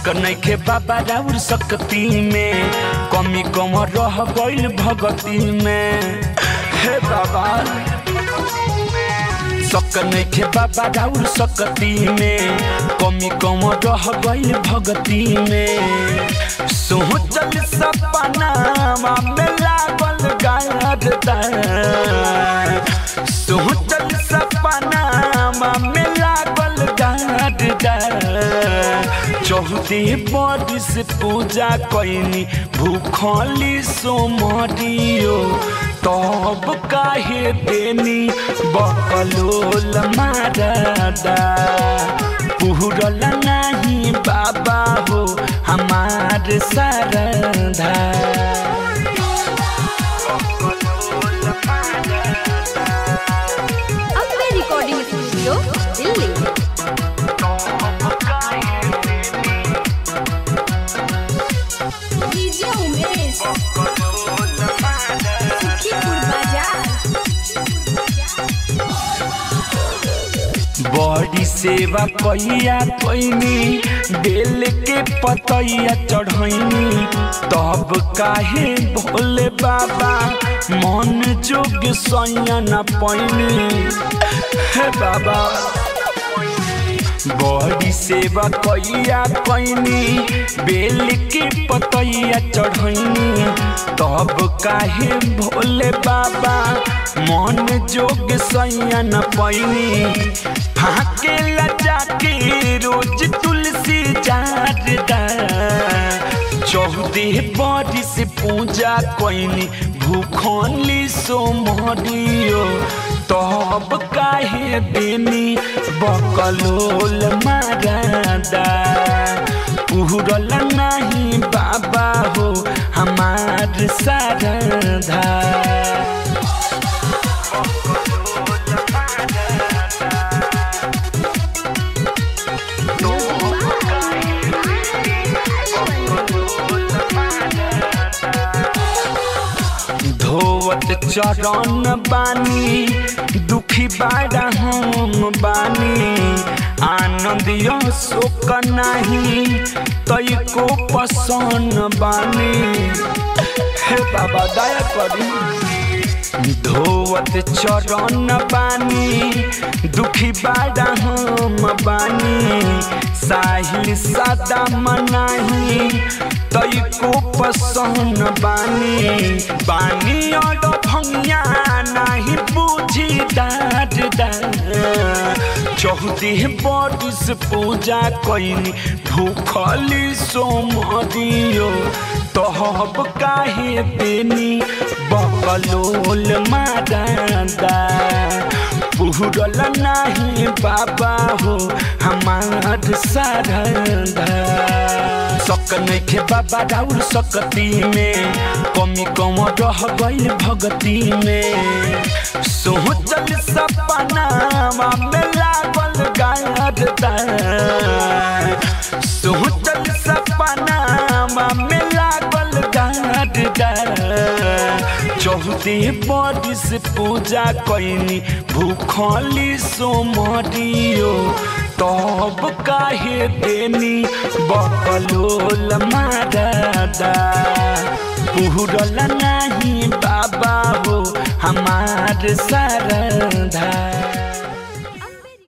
शक नइखे बाबा राउर सकती में कमी कम रह गइल भगती में हे बाबा शक नइखे बाबा राउर सकती में कमी कम रह गइल भगती में सोचल सपना में लागल गारदा सोचल सपना में लागल गारदा चौहदी बरिस पूजा कैनी भूखली सोमरियो तब काहे देनी बकलोल मारदा पुरल नहीं बाबा हो हमार सरधा Ambe recording studio Delhi DJ Umesh Sukhipur बाजार बड़ी सेवा कैया कैनी बेल के पतैया चढ़ैनी तब काहे भोले बाबा मन जोग सैया न पैनी हे बाबा बड़ी सेवा कैया कैनी बेल के पतैया चढ़ैनी तब काहे भोले बाबा मन जोग सैया न पैनी फाके लजा के रोज तुलसी जारदा चौदह बरिस पूजा कैनी भूखली सोमरियो तब काहे देनी बकलोल मारदा पुरल नहीं बाबा हो हमार सारधा धोवत चरण बानी दुखी बाड़ा हम बानी आनंद यो शोक नाही तई को पसन बानी हे बाबा दया करी धोवत चरण बानी दुखी बाड़ा हम बानी साहिल सदा मनाही तई को पसंद बानी बानी और भंगिया नहीं बुझी डाट चौदह बरिस पूजा कैनी भूखली सोमरियो तहब काहे देनी बकलोल मारदा पुरल नहीं बाबा हो हमार सारदा शक नइखे बाबा राउर सकती में कमी कम रह गइल भगती में सोचल सपना में लागल गारदा सोचल सपना में लागल गारदा चौदह बरिस पूजा कैनी भूखली सोमरियो तब काहे देनी बकलोल मारदा पुरल नहीं बाबा हो हमार सरधा